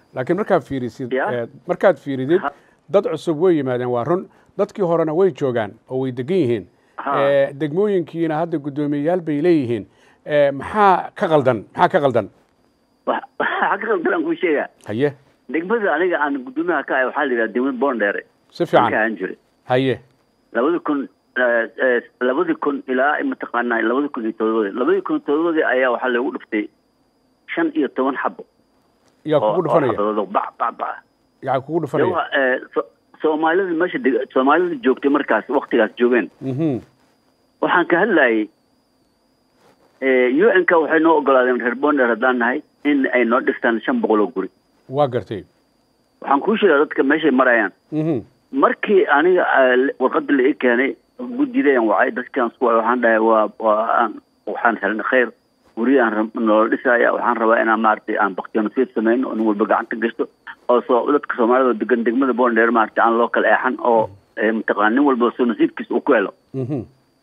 laakiin markaad fiirisid Ya. eh, markaad fiiridid Ha. dad cusub way yimaadeen waa run dadkii horena way joogaan oo way degan yihiin Ha. Eh, degmooyinkiina hadda guddoomiyeyaal bay leeyihiin Eh, maxaa ka qaldan maxaa ka qaldan Wax- waxaa ka qaldalaan kuu sheegaa haye degmada aniga aan gudoomiyaha ka ahay waxaa la yidhaha degmada boondheere si aan ka fiican ahaan jiray haye labadi kun eh, eh, labadi kun ilaa mataqaanaa labadi kun iyo todobadii labadi kun iyo todobadii ayaa waxaa lagu dhiftay shan iyo toban xabo yaa oo kugu oo dhufanaya xabadood oo bac bac bac yaa kugu De dhufanaya wa- eh, so- soomaalida meesha deg- soomaalida joogtay markaas waktigaas joogeen Mhm. waxaan ka hadlayay u n ka waxay noo ogolaadeen reer bonder haddaan nahay in ay noo dhistaan shan boqol oo guri waa gartay waxaan kuu sheegaa dadka meeshay marayaan Mhm. markii aniga eh, warqadda la ii keenay guddidayan wacay dadkaan isku wacay waxaan dhahay waa waa aan waxaan helnay khayr guriyaan rab- noola dhisaya waxaan rabaa inaan maaragtay aan baktiyo nasiib sameyno oo nin walba gacanta gashto oo soo dadka soomaalida oo degan degmada boondheer maaragtay aan loo kala eexan oo eh, mataqaana nin walba soo nasiibkiisa uu ku helo Mhm.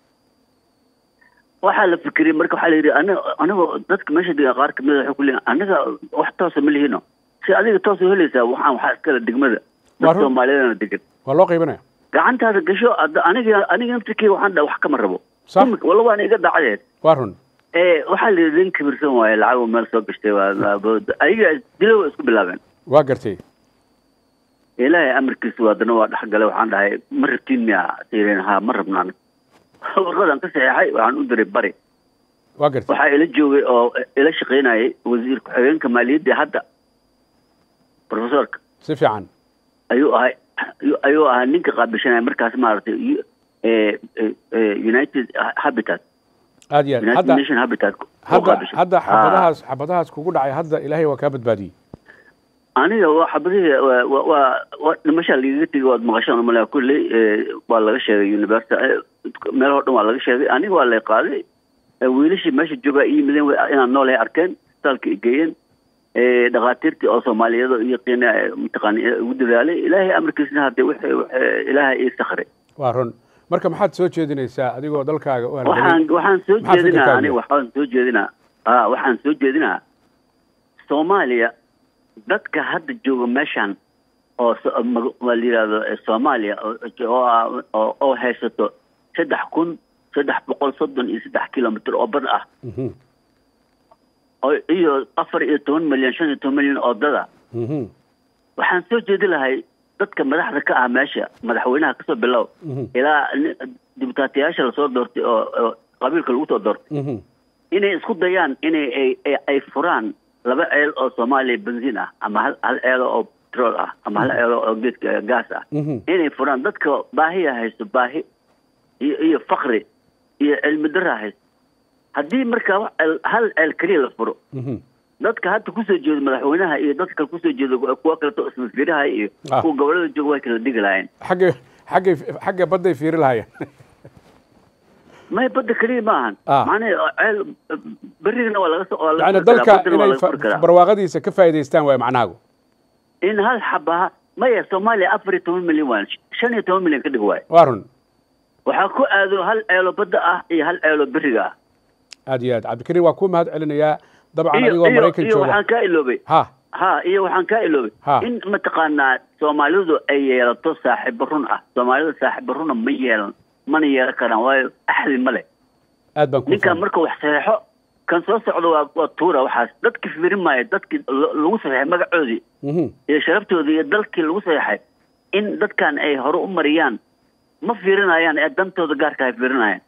waxaa la fikiriyey marka waxaa la yidhi aniga anigoo dadka meesha degan qaar kamid a waxay ku leeyihin aniga wax toosa ma lihino si adiga toos u helaysaa waxaan waxaa iskale degmada Waa dad run. soomaaliyadana degan waa loo qaybanaya gacantaada gasho hadda aniga aniga naftirkeyga waxaan dhaha wax kama rabo Sax. Imika- walla waana iga dacadeed waa run ee waxaa la yidhi nin kibirsan waaye lacag uu meel soo gashtay waa ayaga dilo way isku bilaabeen waa gartay ilaahay amarkiisa waadana waa dhexgalay waxaan dhahay ma rabtiin miya sayireen ha ma rabnaan warqadaan ka saxeexay waxaan u diray bari waa gartay waxaa ila joogay oo ila shaqaynayay wasiir ku-xigeenka maaliyadda hadda professorka si fiican ayuu ahay ayuu- ayuu ahaa ninka qaabishanaya markaas maaragtay u- eh, eh, eh, united habitat aad iyo aad united hadda nation habitat oo hadda qaabishan. hadda Ah. xabadahaas xabadahaas kugu dhacay hadda ilaahay waa kaa badbaadiyey aniga waa xabadihii waa waa- waa waa dhimashaa lagaga tegay waad maqashaan malaa kulley eh, waa laga sheegay university eh, meelahoo dhan waa laga sheegay aniga waa lay qaaday Eh, wiilashii meesha joogaa i yimideen way- inaan noolahay arkeen isbitaalka i geeyeen Eh, dhakhaatiirtii oo soomaaliyada iyo qiina mataqaana eh, ugu dadaalay ilaahay amarkiisna hadde wixii wixii ilaahay ii sakray waa run marka maxaad soo jeedinaysaa adigoo dalkaaga u waxaan halgamay waxaan soo Maxaa jeedinaa fikirkaaga aniga yahay? waxaan soo jeedinaa ah waxaan soo jeedinaa soomaaliya dadka hadda jooga meeshan oo so- mag- waa la yidhahdo eh, soomaaliya oo- oo ah- oo oo haysato saddex kun saddex boqol soddon iyo saddex kilomitr oo bad ah Mhm. oo iyo afar iyo toban milyan shan iyo toban milyan oo dada Mhm. waxaan soo jeedi lahay dadka madaxda ka ah meesha madaxweynaha kasoo bilow Mhm. ilaa ni- dibutaatiyaasha lasoo doortay oo oo qabiilka lagu soo doortay Mhm. inay isku dayaan inay ay- ay- ay furaan laba ceel oo soomaaliya benziin ah ama hal hal ceelo oo petrol ah ama hal ceelo oo geedka gaas ah Mhm. inay furaan dadka baahiya haysto baahi iyo iyo fakri iyo cilmi daraa haysto haddii marka wax ceel- hal ceel keliya la furo Mhm. dadka hadda kusoo jeeda madaxweynaha iyo dadka kale kusoo jeeda kuwa kaleto ismasfiraha iyo Ah. kuwa gobolada jooga way kala digi lahayn xagga xagga xagga badday fiiri lahayeen may badda keliya ma ahan Ah. macnaha ceel berigana waa laga soo waa laga yani furi karaa, dalka baddana waa inay laga furi karaa. barwaaqadiisa ka faa'iidaystaan waay macnahaagu in hal xabaha maya soomaaliya afar iyo toban milyan waan shan iyo toban milyan ka dhig waayo waa run waxaa ku aado hal ceelo badda ah iyo hal ceelo beriga ah aad iyo aad cabdikariim waa ku mahad celinayaa dabcan iyo adigoo iyo maraykan iyo jooga waxaan kaa iloobay ha ha iyo waxaan kaa iloobay Ha. in mataqaanaa soomaalidu ay yeelato saaxiibo run ah soomaalida saaxiibo runa ma yeelan mana yeelan karaan waayo axdi ma leh aad baan ku ninkan marka wax saxeexo kan soo socda waa waa tuura waxaas dadki fiirin maayo dadkii lo- lagu saxeexay magacoodii Mhm. iyo sharaftoodii iyo dalkii lagu saxeexay in dadkan ay hore u mariyaan ma fiirinayaan ee dantooda gaarka ay fiirinayaan